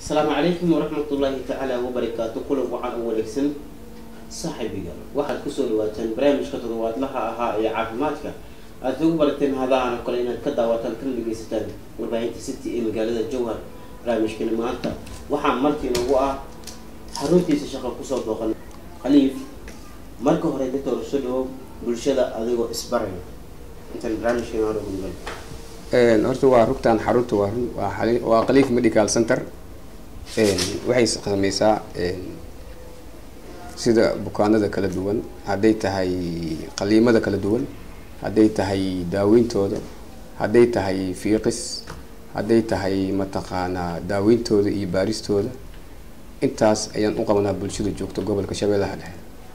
asalaamu calaykum waraxmatullaahi tacaala wabarakaatu kulan wacan u wanaagsan saaxiibiga waxaad kusoo dhawaataan barnaamijka toddobaadlaha ahaa ee caafimaadka aad ugu barateen hadahan oo kale inaad ka daawataan kana dhegeysataan warbaahinta city ee magaalada jowhar barnaamijkani maanta waxaa markii nagu ah xaruntiisa shaqo kusoo booqan khaliif marka hore dadka soo dhawo bulshada adigoo isbaraya intaan barnaamijkan hore ugu Een, horta waa rugtan xarunta waa run waa xali- waa khaliif medical center Een, waxay sameysaa een, sida bukaanada kala duwan hadday tahay qaliimada kala duwan hadday tahay daaweyntooda hadday tahay fiiqis hadday tahay mataqaanaa daaweyntooda iyo baaristooda intaas ayaan u qabanaa bulshada joogta gobolka shabeellaha dhexe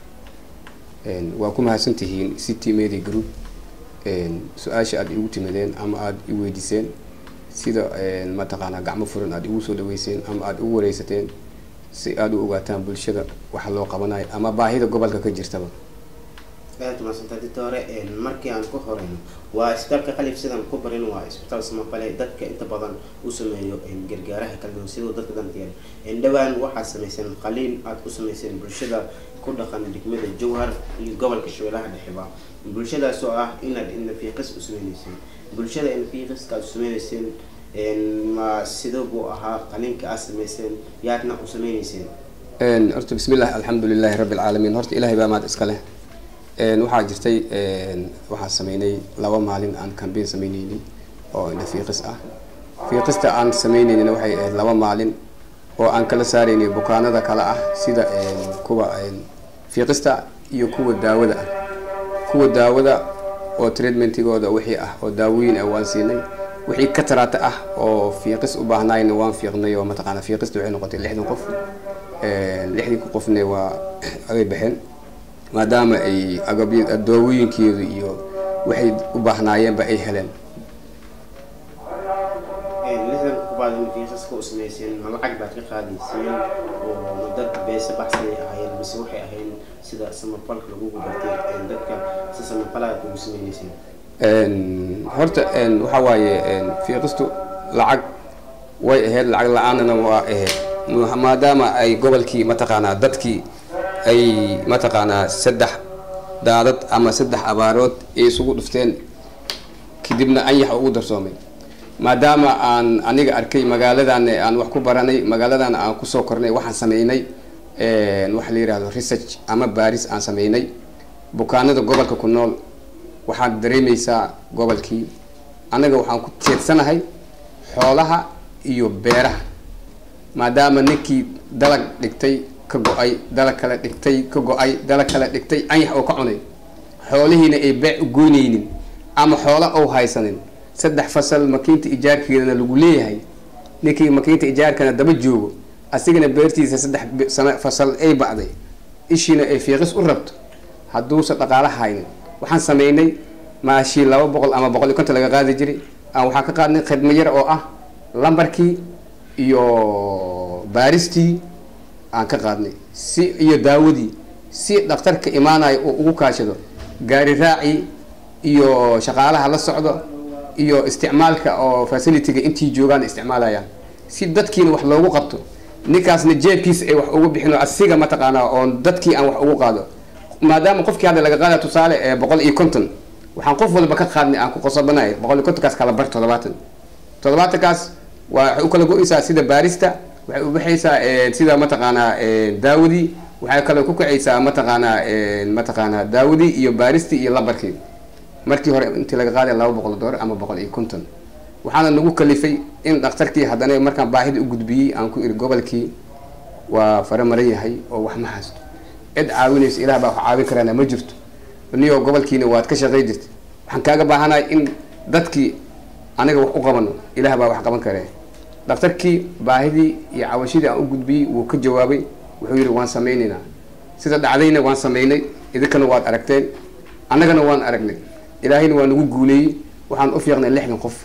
Een, waa ku mahadsantihiin city media group een, su-aasha aada igu timideen ama aada i weydiiseen sida een, mataqaanaa gacmo furan aada igu soo dhaweyseen ama aada igu wareysateen si aada u ogaataan bulshada waxa loo qabanayo ama baahida gobolka ka jirtaba aad umaadsantaa dita hore markii aan ku horeyno waa isbitaalka khaliif sidaan ku barin waa isbitaal samafale dadka inta badan u sameeyo gargaaraha kala duwan siduu dadka danteeda dhowaan waxaad sameyseen qaliin aad ku sameyseen bulshada ku dhaqan degmada jowhar iyo gobolka shabeellaha dhexeba bulshadaas oo ah inaad inafiiqis u sameyneyseen bulshada inafiiqiska aad u sameyneyseen ma sidoo buu ahaa qaliinka aad sameyseen yaadna u sameyneyseen Een, horta bismillah alxamdu lilahi rabbi alcaalamiin horta ilaahay baa mahad iska leh Een, waxaa jirtay een, waxaan sameynay laba maalin aan kambeyn sameyneynay oo indha fiiqis ah fiiqista aan sameyneynina waxay ahayd laba maalin oo aan kala saaraynay bukaanada kale ah sida een, kuwa een, fiiqista iyo kuwa daawada ah kuwa daawada oo treatmentigooda wixii ah oo daawooyin ah waan siinay wixii ka taraata ah oo fiiqis u baahnaayna waan fiiqnay oo mataqaana fiiqista waxay noqotay lixdan qof Een, lixdii qofne waa ay baxeen maadaama ay agabya daawooyinkeedu iyo waxay u baahnaayeenba ay heleen lixdan kubaad inafiiqiska u sameyseen ma lacag baad ka qaadayseen oo dad beese baxsanay ahaayeen mise waxay ahayn sida samafalka lagugu bartay dadka si samafalaad ugu sameyneyseen Een, horta een, waxaa waaye een, fiiqistu lacag way ahayd lacag la-aanana waa ahayd Ma- maadaama ay gobolkii mataqaanaa dadkii ay mataqaanaa saddex daadad ama saddex abaarood ay isugu dhufteen kadibna anyax ugu darsoomay maadaama aan aniga arkay magaaladan aan wax ku baranay magaaladan aan kusoo kornay waxaan sameynay een, waxa la yihahdo research ama baaris aan sameynay bukaanada gobolka ku nool waxaad dareemeysaa gobolkii anaga waxaan ku jeedsanahay xoolaha iyo beeraha maadaama ninkii dalag dhigtay ka go-ay dalag kale dhigtay ka go-ay dalag kale dhigtay anyax oo ka cunay xoolihiina ay beec u goynaynin ama xoola ou haysanin saddex fasal makiinta ijaarkeedana lagu leeyahay ninkii makiinta ijaarkana daba joogo asigana beertiisa saddex bi- sano fasal ay bacday ishiina ay fiiqis u rabto hadduusan dhaqaala haynin waxaan sameynay maashii laba boqol ama boqol iyo konton laga qaadi jiray aan waxaa ka qaadnay khidmo yar oo ah lambarkii iyo baaristii aan ka qaadnay si iyo daawadii si dhakhtarka imaanayo uu ugu kaashado gaari raaci iyo shaqaalaha la socdo iyo isticmaalka oo facilitiga intii joogaan isticmaalayaan si dadkiina wax loogu qabto ninkaasna jeebkiisa ay wax ugu bixino asiga mataqaanaa oon dadkii aan wax ugu qaado maadaama qofkii hadda laga qaada tusaale ee boqol iyo konton waxaan qof walba ka qaadnay aan ku qosobanay boqol iyo kontonkaas kala bar toddobaatan toddobaatankaas waa waxay u kala go-eysaa sida baarista waxay u baxaysaa eh, sida mataqaanaa eh, daawadii waxay kale ku kacaysaa mataqaanaa eh, mataqaanaa daawadii iyo baaristii iyo lambarkii markii hore intii laga qaaday laba boqol doolar ama boqol iyo konton waxaana nagu kalifay in dhakhtarkii haddana markaan baahida u gudbiyey aan ku iri gobolkii waa fare maran yahay oo wax ma haysto cid caawinaysa ilaah baa wax caawin karaana ma jirto niyoo gobolkiina waad ka shaqay jirta waxaan kaaga baahanahay in dadkii aniga wax u qabano ilaah baa wax qaban karee dhakhtarkii baahidii iyo cawashadii aan u gudbiyey wuu ka jawaabay wuxuu yidhi waan sameynaynaa sida dhacdayna waan sameynay idinkana waad aragteen annagana waan aragnay ilaahayna waa nagu guuleeyey waxaan u fiiqnay lixdan qof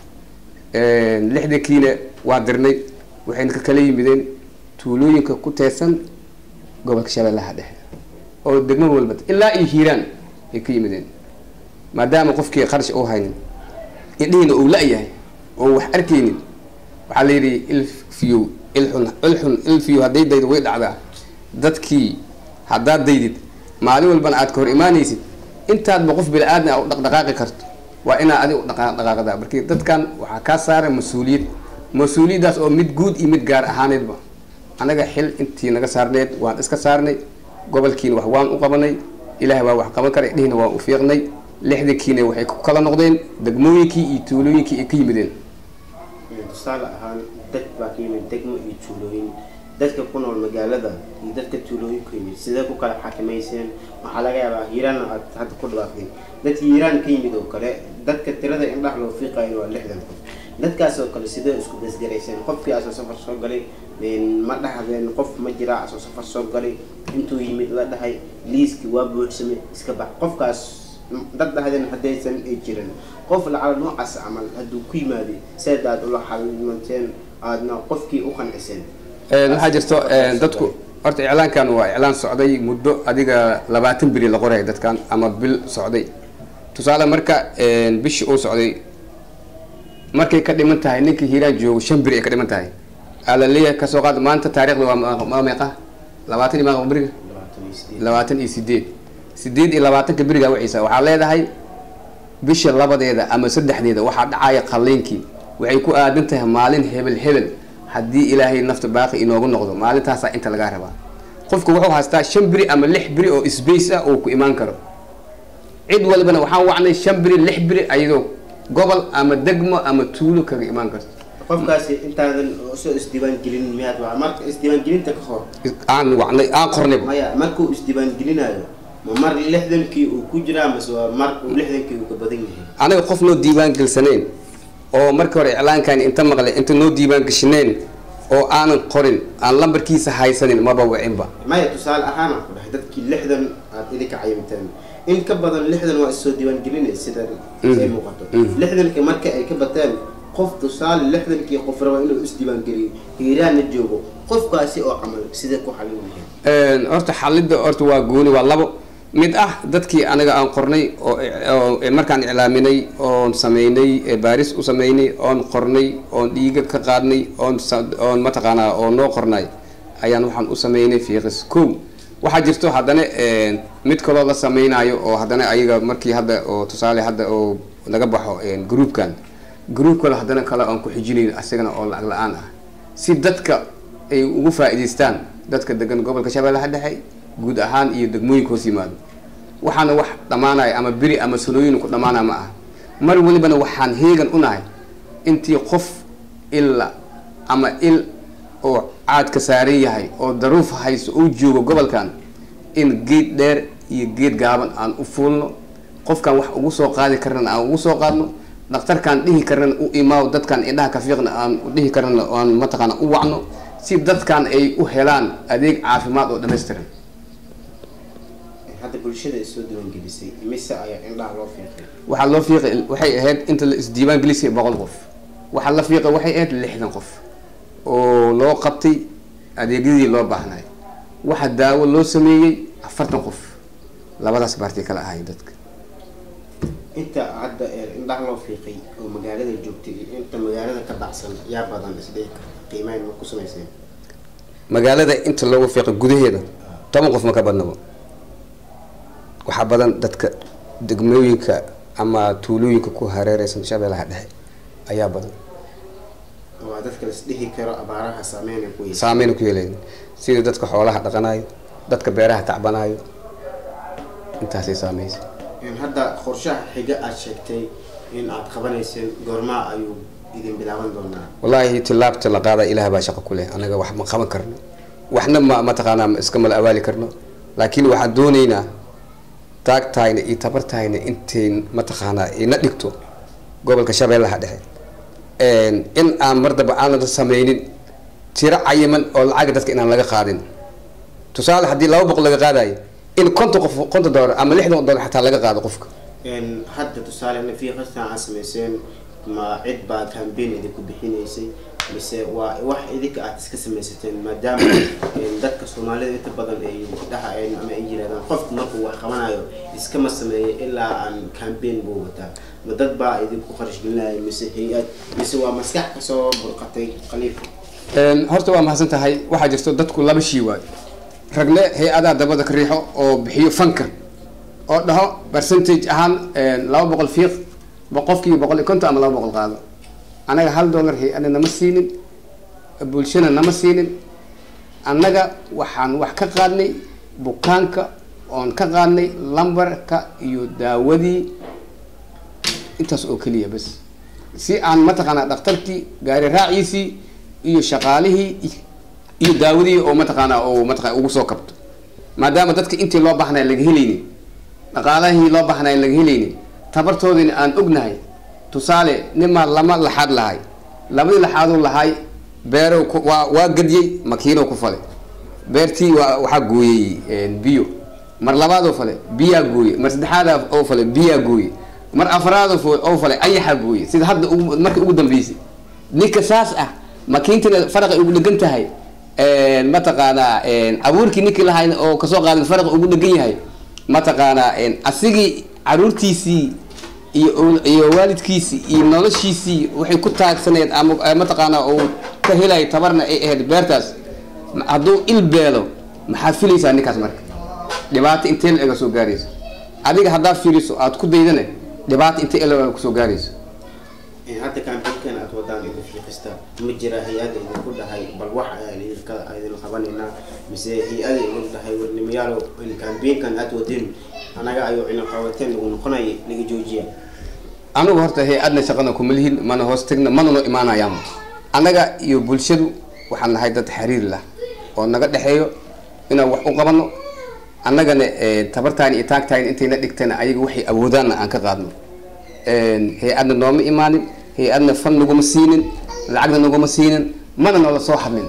lixdankiina waa dirnay waxayna ka kala yimideen tuulooyinka ku teedsan gobolka shabeellaha dhexe oo degmo walba ilaa iyo hiiraan ay ka yimideen maadaama qofkii qarash u haynin indhihiina uu la-yahay oo wax arkaynin waxaa la yidhi il fiyow ilxun ilxun ilfiyo hadday daydo way dhacdaa dadkii haddaad daydid maalin walbana aad ka hor imaanaysid intaadba qof bini-aadmi a u dhaqdhaqaaqi karto waa inaad adig u dhaqaaqdaa markii dadkan waxaa kaa saaray mas-uuliyad mas-uuliyaddaas oo mid guud iyo mid gaar ahaaneedba anaga xil intii naga saarneed waan iska saarnay gobolkiina wax waan u qabanay ilaah baa wax qaban karay dhihina waan u fiiqnay lixdankiina waxay ku kala noqdeen degmooyinkii iyo tuulooyinkii ay ka yimideen tusaale ahaan dad baa ka yimid degmo iyo tuulooyin dadka ku nool magaalada iyo dadka tuulooyinku yimid sidee ku kala xakimayseen waxaa laga yaabaa hiiraanna aad hadda ku dhawaaqdeen dadka hiiraan ka yimid oo kale dadka tirada indhaha loo fiiqayo waa lixdan qof dadkaas oo kale sidee isku basgarayseen qofkii asoo safar soo galay ma dhahdeen qof ma jiraa asoo safar soo galay intuu yimid la dhahay liiskii waa buuxsamay iska bax qofkaas dad dhahdeen haddaysan ay jirin qof lacala noocaas camal hadduu ku yimaaday seed aad ula xalimanteen aadna qofkii u qanciseen waxaa jirto dadku horta iclaankan waa iclaan socday muddo adiga labaatan beri la qoraya dadkan ama bil socday tusaale marka bishii uu socday markay ka dhiman tahay ninkii hiiraan joogo shan beri ay ka dhiman tahay alaleeyahay kasoo qaad maanta taarikhda waa meeqa labaatan iyo meeqa beriga labaatan iyo sideed sideed iyo labaatanka beriga waciisa waxaa leedahay bisha labadeeda ama saddexdeeda waxaa dhacaya qalliinkii waxay ku aadan tahay maalin hebel hebel haddii ilaahay nafta baaqi inoogu noqdo maalintaasaa inta lagaa rabaa qofku wuxuu haystaa shan beri ama lix beri oo sbace ah oo ku imaan karo cid walbana waxaan wacnay shan beri lix beri ayadoo gobol ama degmo ama tuulo kaga imaan karto qofkaasi intaadan soo isdiiwaangelin miyaad waa marka isdiiwaangelinta ka hor aan wacnay aan qornayba maya markuu isdiiwaangelinayo ma mar lixdankii uu ku jiraa mase waa mar uu lixdankii uu ka badan yahay anaga qof noo diiwaan gelsaneen oo markii hore iclaankaani inta maqlay inta noo diiwaan geshineen oo aanan qorin aan lambarkiisa haysanin maba wicinba maya tusaale ahaanaan ku dhahay dadkii lixdan aad idinka cayimteen in ka badan lixdan waa issoo diiwaangelinay sida ay muuqato lixdanka marka ay ka bateen qof tusaale lixdankii qof raba inuu isdiiwaangeliyo hiiraanna joogo qofkaasi oo camal sidee ku xalin lahayd horta xalidda horta waa gooni waa labo mid ah dadkii anaga aan qornay oo markaan iclaaminay oon sameynay baaris u sameynay oon qornay oon dhiiga ka qaadnay oon oon mataqaanaa oo noo qornay ayaan waxaan u sameynay fiiqis kow waxaa jirto haddana mid kaloo la sameynayo oo haddana ayaga markii hadda oo tusaale hadda oo laga baxo groupkan groub kale haddana kale aan ku xijinayn asagana oo lacag la-aan ah si dadka ay ugu faa-iideystaan dadka degan gobolka shabeellaha dhexe guud ahaan iyo degmooyinka hoos yimaado waxaana wax dhammaanaya ama beri ama sanooyin ku dhammaanaya ma ah mar walibana waxaan heegan u nahay intii qof illa ama il oo caadka saaran yahay oo daruuf hayso uu joogo gobolkan in geed dheer iyo geed gaaban aan u fuulno qofkan wax ugu soo qaadi karnana aan ugu soo qaadno dhakhtarkaan dhihi karnana u imaaw dadkan indhaha kafiiqna aan dhihi karnana aan mataqaana u wacno si dadkan ay u helaan adeeg caafimaad oo dhammaystiran hadda bulshada is soo diiwaangelisay mise ayaa indhaha loo fiiqay waxaa loo fiiqay waxay ahayd inta la isdiiwaan gelisay boqol qof waxaa la fiiqay waxay ahayd lixdan qof oo loo qabtay adeegyadii loo baahnay waxa daawo loo sameeyey afartan qof labadaas baartay kala ahaayeen dadka inta hadda indhaha loo fiiqay oo magaalada joogtay iyo inta magaalada ka dhacsan yaa badan isdhe qiimeyn ma ku samayseen magaalada inta loogu fiiqay gudaheeda toban qof ma ka badnabo waxaa badan dadka degmooyinka ama tuulooyinka ku hareereysan shabeellaha dhexe ayaa badan waa dadka la isdhihi karo abaaraha saameyn ay ku yeeshaan saameyn ku yeelayn sida dadka xoolaha dhaqanayo dadka beeraha tacbanayo intaasay saameysa hadda qorshaha xiga aad sheegtay in aad qabanayseen goormaa ayuu idin bilaaban doonaa wallaahi tilaabta la qaada ilaah baa shaqo ku leh anaga wax ma qaban karno waxna ma mataqaanaa ma iska mala abaali karno laakiin waxaan dooneynaa taagtahayna iyo tabartahayna intayn mataqaanaa ina dhigto gobolka shabeellaha dhexe in aan mar daba aanan sameynin tiro cayiman oo lacaga dadka inaan laga qaadin tusaale haddii laba boqol laga qaadayo in konton qof konton dollar ama lixdan dollar xataa laga qaado qofka hadda tusaale nafiiqastan aad samayseen ma cid baa cambaign idinku bixinaysay mise waa wax idinka aad iska samaysateen maadaama dadka soomaalida inta badan ay dhahayeen ama ay yirahdaan qofku markuu wax qabanayo iskama sameeyo ilaa aan cambaign buu wataa ma dad baa idinku kharash gelinaya mise hay-ad mise waa maskax kasoo burqatay khaliifa Een, horta waa mahadsan tahay waxaa jirto dadku laba shii waayo ragle hay-adaa dabada ka riixo oo bixiyo fanka oo dhaho percentage ahaan een, laba boqol fiiq bo- qofkii boqol iyo konton ama laba boqol qaado anaga hal dollar hay-ada nama siinin bulshana nama siinin annaga waxaan wax ka qaadnay bukaanka oon ka qaadnay lambarka iyo daawadii intaas oo keliya bas si aan mataqaanaa dhakhtarkii gaari raaciisii iyo shaqaalihii iyo daawadii oo mataqaanaa oo mataqana ugu soo kabto maadaama dadka intii loo baahnaya laga helaynin dhaqaalahii loo baahnaya laga helaynin tabartoodina aan ognahay tusaale nimaa lama laxaad lahay labadii laxaaduu lahay beerow ku- waa waa gadiyey makiinow ku falay beertii waa waxaa gooyey een, biyo mar labaadoo fale biyaa gooye mar saddexaad oo fale biyaa gooye mar afraad oo fale ayaxaa gooye sida hadda ugu- markii ugu dambeysay ninka saas ah makiintina faraqa ugu dhegan tahay een, mataqaanaa een, abuurkii ninkii lahayn oo kasoo qaadan faraqa ugu dhegan yahay mataqaanaa een, asigii caruurtiisii iyo owl- iyo waalidkiisii iyo noloshiisii waxay ku taagsaneed ama eh, mataqaanaa uu ka helay tabarna ay ahayd beertaas ma- hadduu il beelo maxaad filaysaa ninkaas marka dhibaato intee la ega soo gaarayso adiga haddaad fiiriso aad ku daydane dhibaato intee la ega kusoo gaarayso hadda kaambeynkan aad wadaan idin fiiqista ma jira hay-ada idinku dhahay bal wax ayaan idinka idin qabanaynaa mise hay-ada idin dhahay warnimayaalo in kaambeynkan aad wadeen anaga ayuu ina qabateen lagu noqonaya laga joojiya anigu horta hay-adna shaqana kuma lihin mana hoos tagna mana noo imaanayaan annaga iyo bulshadu waxaan nahay dad xiriir lah oo naga dhexeeyo inaan wax u qabano annagana eh, tabartaan iyo taagtaan intayna dhigtana ayaga waxay awoodaanna aan ka qaadno Een, hay-adna nooma imaanin hay-adna fan naguma siinin lacagna naguma siinin mana noola soo hadlin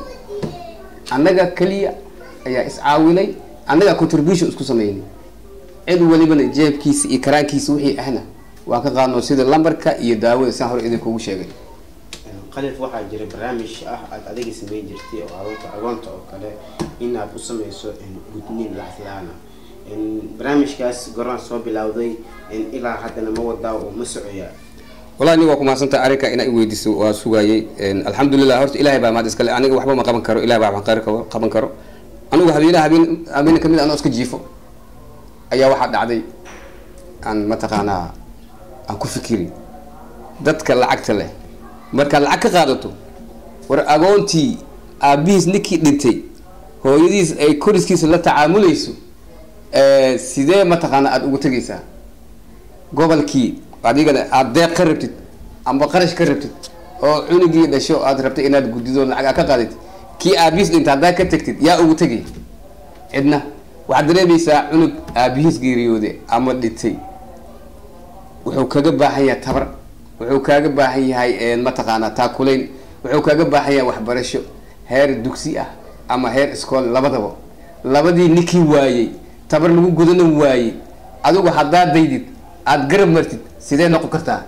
annaga keliya ayaa iscaawinay annaga contribution isku sameynay cid walibana jeebkiisa iyo karaankiisa wixii ahna waa ka qaadno sida lambarka iyo daawada siaan hore idinkugu sheegay qalif waxaa jira barnaamij ah aad adiga sameyn jirtay oo agoonta agoonta oo kale in aad u sameyso gudniin laxlaana barnaamijkaas goraan soo bilowday ilaa haddana ma wadaa oo ma socoyaa wallahi nin waa ku mahadsantaha arrinka inaa i weydiiso waa sugayay alxamdulilah horta ilahay baa mahad iskale aniga waxba ma qaban karo ilahay baa wax qari karo- qaban karo anigu habeenaha habeen habeen kamid anoo iska jiifo ayaa waxaa dhacday aan mataqaanaa aan ku fikiri dadka lacagta leh markaad lacag ka qaadato war agoontii aabihiis ninkii dhintay hooyadiis ay koriskiisa la tacaamulayso eh, sidee mataqaana aada ugu tegaysaa gobolkii adigana aada deeq ka rabtid amba qarash ka rabtid oo cunugii dhasho aad rabtay inaad guddido lacag aad ka qaadid kii aabihiis dhinta haddaad ka tagtid yaa ugu tegay cidna waxaad dareemaysaa cunug aabihiis geeriyooday ama dhintay wuxuu kaga baahan yahay tabar wuxuu kaaga baahan yahay een, mataqaanaa taakulayn wuxuu kaaga baahan yahay waxbarasho heer dugsi ah ama heer iskool labadaba labadii ninkii waayey tabar lagu gudana waayey adigu haddaad daydid aada garab martid sidee noqon kartaa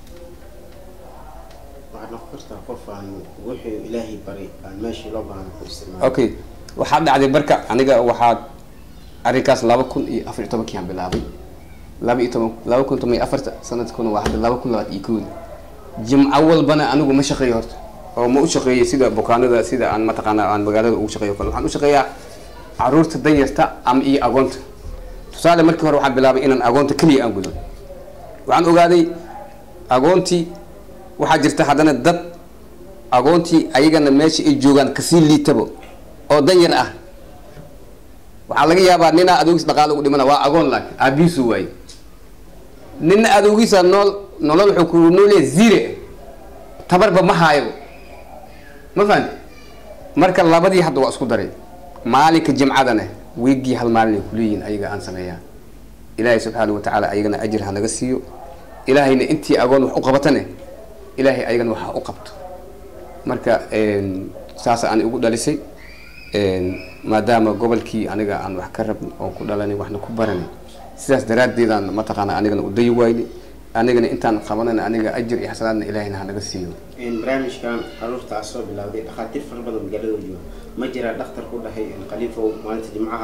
waxaad noqon kartaa qof aan wixii ilaahay baray aan meeshii loo baahna ku isticmaalo okay waxaa dhacday marka aniga waxaa arrinkaas laba kun iyo afar iyo tobankii aan bilaabay laba iyo toban laba kun toban iyo afarta sanadkuna waa hadda laba kun labaad iyo kowda jimco walbana anigu ma shaqeeyo horta oo ma u shaqeeyay sida bukaanada sida aan mataqaana aan magaalada ugu shaqeeyo kale waxaan u shaqeeyaa caruurta danyarta ama iyo agoonta tusaale markii hore waxaan bilaabay inaan agoonta keliya aan gudo waxaan ogaaday agoontii waxaa jirta haddana dad agoontii ayagana meesha ay joogaan kasii liitabo oo danyar ah waxaa laga yaabaa ninaa adoogiis dhaqaale ugu dhimana waa agoon laak aabihiisu waaye nina adoogiisa nool nolol wuxuu ku noolyahay zire tabarba ma haayo ma fahanti marka labadii hadda waa isku daray maalinka jimcadana wiigii hal maalin ay kuleeyihiin ayaga aan sameeyaa ilaahay subxaana watacaala ayagana ajir ha naga siiyo ilaahayna intii agoon wax u qabatane ilaahay ayagana wax ha u qabto marka een, saas aan ugu dhalisay een, maadaama gobolkii aniga aan wax ka rabin oon ku dhalanay waxna ku baranay sidaas daraaddeedaan mataqaana anigana u dayi waayni anigana intaan qabanana aniga ajir iyo xasanaadna ilaahayna ha naga siiyo barnaamijkan caruurtaas soo bilowday dhakhaatiir fara badan magaalada jooga ma jiraa dhakhtar ku dhahay khaliifow maalinta jimcaha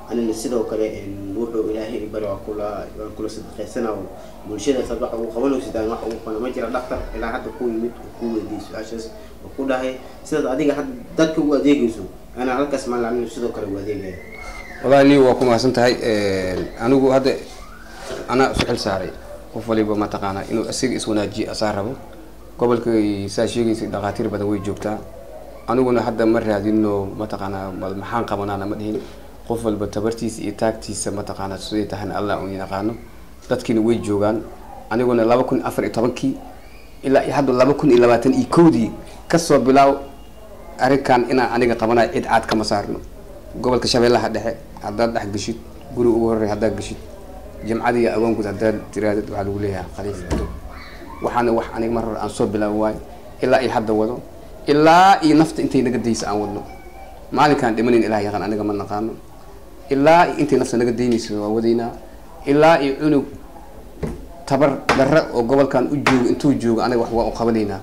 anina sidoo kale wuxuu ilaahay bari waa kula waan kula sadaqaysana oo bulshada sad waxa uu qabanaysid aan wax ugu qano ma jira dhaktar ilaa hadda ku yimid oo ku weydiiyey su-aashaas oo ku dhahay sidaad adiga had dadka u adeegayso anaa halkaas maan anina sidoo kale u adeegaya wallahi ni waa ku mahadsan tahay anigu hadda anaa isu xil saaray qof waliba mataqaanaa inuu isaga iswanaajiyo asaa rabo gobolka saa sheegaysay dhakhaatiir badan way joogtaa aniguna hadda ma raadino mataqaanaa bal maxaan qabanaana ma dhihin qof walba tabartiisa iyo taagtiisa mataqaanaa siday tahayna allah un yaqaano dadkiina way joogaan aniguna laba kun afar iyo tobankii ilaa iyo hadda laba kun iyo labaatan iyo kowdii kasoo bilaaw arrinkan inaan aniga qabanayo cid caad kama saarno gobolka shabeellaha dhexe haddaad dhex geshid guri ugu horrey haddaad geshid jamcadiiyo agoonkood haddaad tiraadid waxaa lagu leeyahay khaliif ado waxaana wax aniga mar hore aan soo bilaabi waayo ilaa iyo hadda wado ilaa iyo nafta intay naga daysa aan wadno maalinkaan dhimanayn ilaah yaqaan aniga ma naqaano ilaa iyo intay nafta naga daynaysa waa wadaynaa ilaa iyo cunug tabar darra oo gobolkan u joogo intuu joogo aniga wax waa u qabanaynaa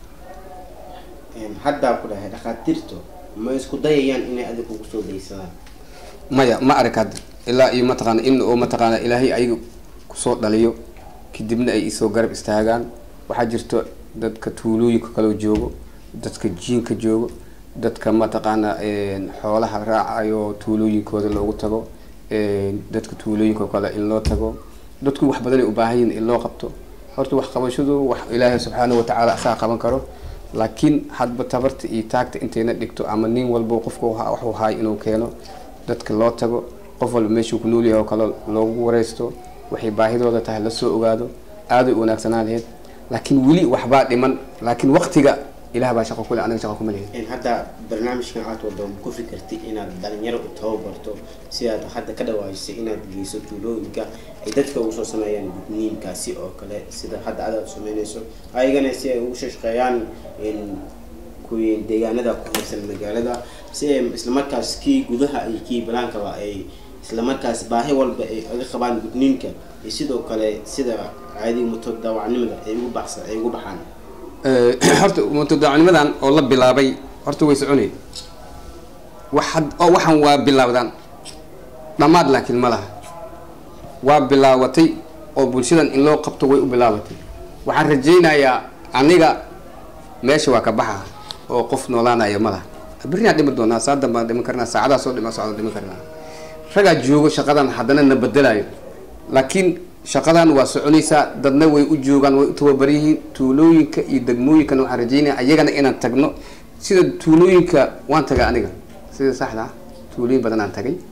haddaa ku dhahay dhakhaatiirtu ma isku dayayaan inay adiga kugu soo daysadaan maya ma arag hadda ilaa iyo mataqaana in oo mataqaana ilaahay ayaga kusoo dhaliyo kadibna ay isoo garab istaagaan waxaa jirto dadka tuulooyinka kaloo joogo dadka jiinka joogo dadka mataqaana xoolaha raacayo tuulooyinkooda loogu tago dadka tuulooyinka kale in loo tago dadku wax badanay u baahan yihin in loo qabto horta wax qabashadu wax ilaahay subxaana watacaala asaa qaban karo laakiin hadba tabarta iyo taagta intayna dhigto ama nin walba qofka waxuu haay inuu keeno dadka loo tago qof walba meeshuu ku nool yahay oo kale loogu wareysto waxay baahidooda tahay lasoo ogaado aaday u wanaagsanaa laheyd laakiin weli waxbaa dhiman laakiin waqtiga ilaah baa shaqo kule aniga shaqo kuma lehin hadda barnaamijkan aad wado ma ku fikirtay inaad dhalinyaro u tababarto si aad hadda ka dhawaajisay inaad geyso tuulooyinka ay dadka ugu soo sameeyaan gudniinkaasi oo kale sida hadda adaad sameynayso ayagana si ay ugu shaqeeyaan kuwii deegaanada ku haysan magaalada si ay islamarkaas kii gudaha iyo kii balaankaba ay islamarkaas baahi walba ay aga qabaan gudniinka iyo sidoo kale sida caadiga muto daawacnimada ay ugu baxsan ay ugu baxaan horta mutadaacnimadan oo la bilaabay horta way soconay waxad oo waxaan waa bilaawdaan dhammaad laakiin ma laha waa bilaabatay oo bulshadan in loo qabto way u bilaabatay waxaan rajaynayaa aniga meesha waa ka baxa oo qof noolaanaya ma laha berrinaa dhimi doonaa saa dambaan dhiman karnaa saacadaa soo dhima socda dhiman karnaa ragaa joogo shaqadan haddana na bedelayo laakiin shaqadan waa soconaysaa dadna way u joogaan way u tababar yihiin tuulooyinka iyo degmooyinkana waxaan rajeynaya ayagana inaan tagno sida tuulooyinka waan tagay aniga sida saxda ah tuulooyin badan aan tagay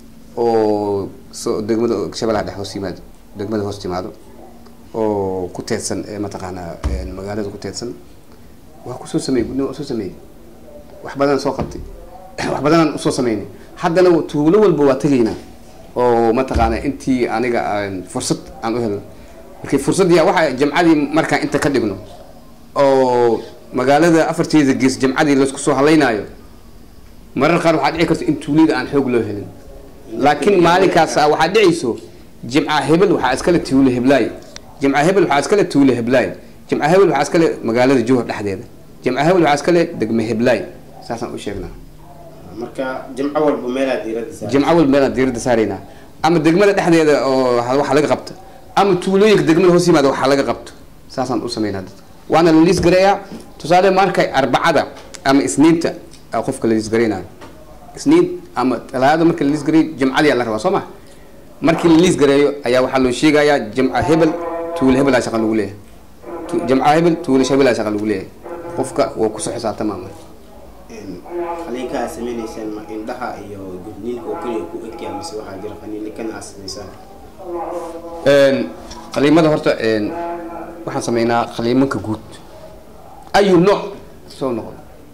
oo so degmada shabellaha dhex hoos yimaado degmada hoos timaado oo ku teedsan mataqaanaa magaalada ku teedsan waa kusoo sameeyey gudnima waa soo sameeyey wax badanaan soo qabtay wax badanaan usoo sameynay haddana tuulo walba waa tegaynaa oo mataqaana intii aniga aan fursad aan u helno markii fursadii waxa jamcadii markaan inta ka dhigno oo magaalada afarteeda gees jamcadii laysku soo halaynaayo marar qaar waxaa dhici karta in tuulida aan xoog loo helin laakiin maalinkaas waxaa dhicayso jimca hebel waxaa iskale tuule heblaay jimca hebel waxaa iskale tuule heblaay jimca hebel waxaa iskale magaalada jowhar dhexdeeda jimca hebel waxaa iskale degme heblaay saasaan u sheegnaa marka jimco walba meelaad diiradda saar jimco walba meelaan diiradda saaraynaa ama degmada dhexdeeda oo waxa laga qabta ama tuulooyinka degmada hoos yimaada waxaa laga qabto saasaan u sameynaa dadka waana la liis gareeyaa tusaale markay arbacada ama isniinta qofka la liis gareynayo isniin ama talaada marka la liis gareeyo jimcadii la rabaa soo ma markii la liis gareeyo ayaa waxaa loo sheegayaa jimca hebel tuule hebelaa shaqa lagu leeyahay jimca hebel tuule hebelaa shaqa lagu leeyahay qofka waa kusoo xisaabtama marka qaliinka aad sameynaysaan ma indhaha iyo gudniinka oo keliya ku egyaa mise waxaa jira qaniini kana aad samaysaan qaliimada horta waxaan sameynaa qaliimanka guud ayu nooc soo noqdo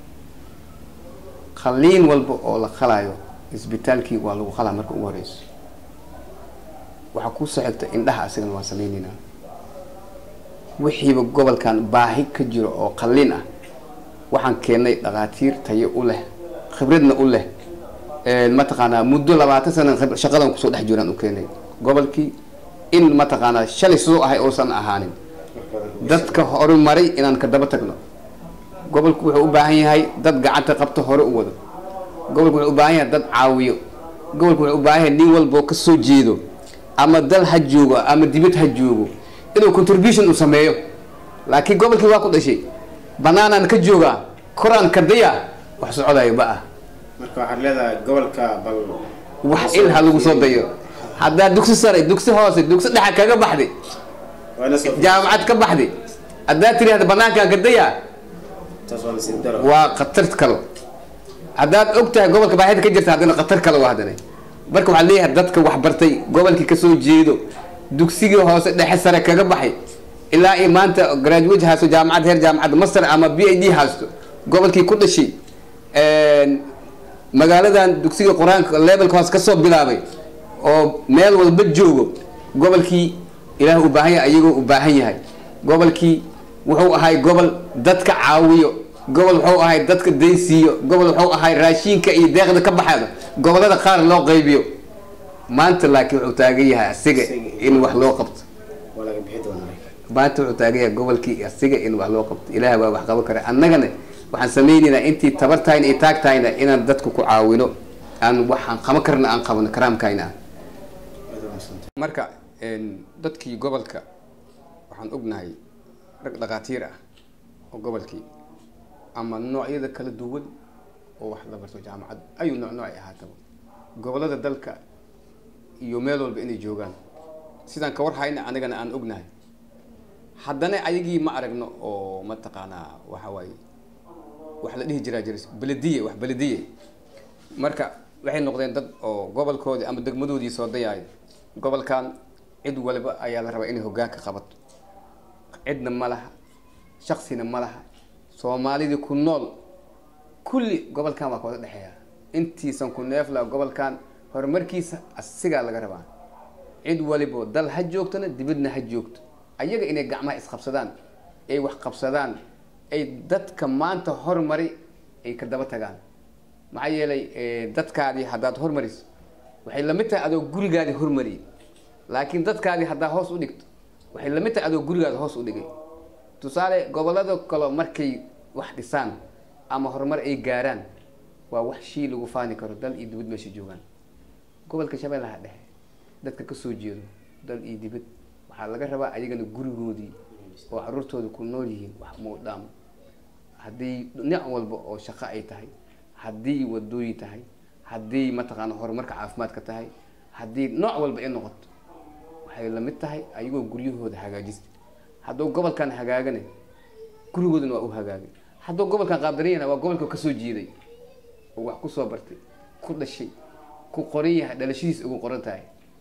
qaliin walba oo la qalaayo isbitaalkii waa lagu qalaa marka ugu horeyso waxaa kusoo xigta indhaha asigana waan sameyneynaa wixiiba gobolkan baahi ka jiro oo qaliin ah waxaan keennay dhakhaatiir tayo u leh khibradna u leh mataqaanaa muddo labaatan sana shaqadan kusoo dhex jiraan u keenay gobolkii in mataqaanaa shalay sidoo ahay uusan ahaanin dadka horumaray inaan ka daba tagno gobolku wuxuu u baahan yahay dad gacanta qabto hore u wado gobolku wuxuu u baahan yahay dad caawiyo gobolka wuxuu u baahan yahay nin walba oo ka soo jeedo ama dal ha joogo ama dibad ha joogo inuu contribution uu sameeyo laakiin gobolkii waa ku dhashay banaanaan ka joogaa koraan ka daya wax socodayo ma ah marka waxaad leedahay gobolka bal wax il ha lagu soo dayo haddaa dugsi sare dugsi hoose dugsi dhexa kaga baxday waa ina soo jaamacad ka baxday haddaa tiraahda banaankaan ka daya taas waa nasiib daro waa khatar kalo haddaad og tahay gobolka baahida ka jirta haddana khatar kale waa haddana marka waxaa leeyahay dadka wax bartay gobolkii kasoo jeedo dugsigii hoose dhexe sare kaga baxay ilaa iyo maanta graduate haasto jaamacad heer jaamacad master ama b i d haasto gobolkii ku dhashay magaaladan dugsiga qur-aanka levelka hoose kasoo bilaabay oo meel walba joogo gobolkii ilaah u baahan yahay ayagoo u baahan yahay gobolkii wuxuu ahay gobol dadka caawiyo gobol wuxuu ahay dadka daysiiyo gobol wuxuu ahay raashinka iyo deeqda ka baxaada gobolada qaar loo qaybiyo maanta laakiin wuxuu taagan yahay asiga in wax loo qabto waa laga bixi doonaa maanta wuxuu taagan yahay gobolkii asiga in wax loo qabto ilaah baa wax qaban kara annagana waxaan sameynaynaa intii tabartayna iyo taagtayna inaan dadka ku caawino aan waxaan qaban karna aan qabano karaamkayna ah aad u mahadsantahay marka dadkii gobolka waxaan ognahay rag dhakhaatiir ah oo gobolkii ama noocyada kala duwan oo wax la barto jaamacad ayuu nooc nooc ay ahaataba gobolada dalka iyo meel walba inay joogaan sidaan ka war hayna anigana aan ognahay haddana ayagii ma aragno oo mataqaanaa waxa waaye wax la dhihi jiraa jiris belediye wax belediye marka waxay noqdeen dad oo gobolkoodii ama degmadoodii soo dayaayo gobolkan cid waliba ayaa la rabaa inay hoggaanka qabato cidna ma laha shaksina ma laha soomaalidii ku nool kulli gobolkan waa kawada dhexeeya intiisan ku neefla gobolkan horumarkiisa asigaa laga rabaa cid walibo dal ha joogtona dibadna ha joogto ayaga inay gacmaha isqabsadaan ay wax qabsadaan ay dadka maanta horumari ay ka daba tagaan maxaa yeelay dadkaadii haddaad hormariso waxay lamid tahay adoo gurigaadii hormariyay laakiin dadkaadii haddaa hoos u dhigto waxay lamid tahay adoo gurigaada hoos u dhigay tusaale gobolada kale markay wax dhisaan ama horumar ay gaaraan waa wax shii lagu faani karo dal iyo dibad meesha joogaan gobolka shabeellaha dhexe dadka kasoo jeedo dal iyo dibad waxaa laga rabaa ayagana gurigoodii oo caruurtooda ku nool yihiin wax muudhaam haddii dhinac walba oo shaqo ay tahay haddii wadooyin tahay haddii mataqaana horumarka caafimaadka tahay haddii nooc walba ay noqoto waxay lamid tahay ayagoo guryahooda hagaajista hadduu gobolkan hagaagane gurigoodana waa u hagaagay hadduu gobolkan qaadariyana waa gobolka kasoo jeeday oo wax kusoo bartay ku dhashay ku qoran yahay dhalashadiis ugu qoran tahay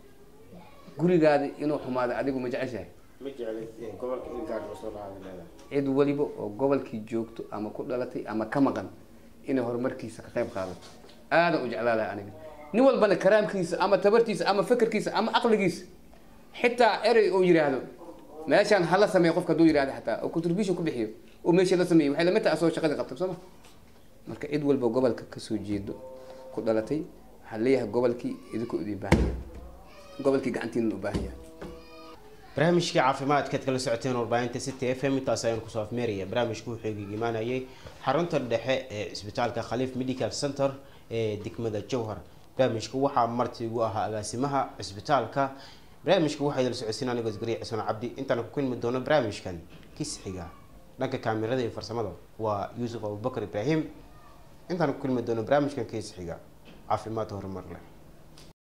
gurigaada inuu xumaado adigu ma jeceshahay ma jecli gobolka in gaar loo soo lahaada leedahay cid waliba oo gobolkii joogto ama ku dhalatay ama ka maqan inay horumarkiisa ka qayb qaadato aadan u jeclaa lahay aniga nin walbana karaamkiisa ama tabartiisa ama fekerkiisa ama aqligiisa xitaa erey uu yidhaahdo meeshaan hala sameeyo qofka hadduu yidhahdo xataa oo contribution ku bixiyo oo meeshii la sameeyey waxay lamid tahay asoo shaqadii qabtay soo ma marka cid walba gobolka kasoo jeedo ku dhalatay waxaa leeyahay gobolkii idinku idin baahan yahay gobolkii gacantiina u baahan yahay barnaamijkii caafimaadkaad kala socoteen warbaahinta city f m intaas ayaan kusoo afmeeraya barnaamijku wuxuu iga imaanayay xarunta dhexe ee isbitaalka khaliif medical center ee degmada jowhar barnaamijka waxaa marti ugu ahaa agaasimaha cisbitaalka barnaamijka waxaa idala socodsiin anigoo isgariya cismaan cabdi intaan ku kulmi doono barnaamijkan kisxiga dhanka kaamirada iyo farsamada waa yuusuf abubakar ibraahim intaan ku kulmi doono barnaamijkan kisxiga caafimaad horumar leh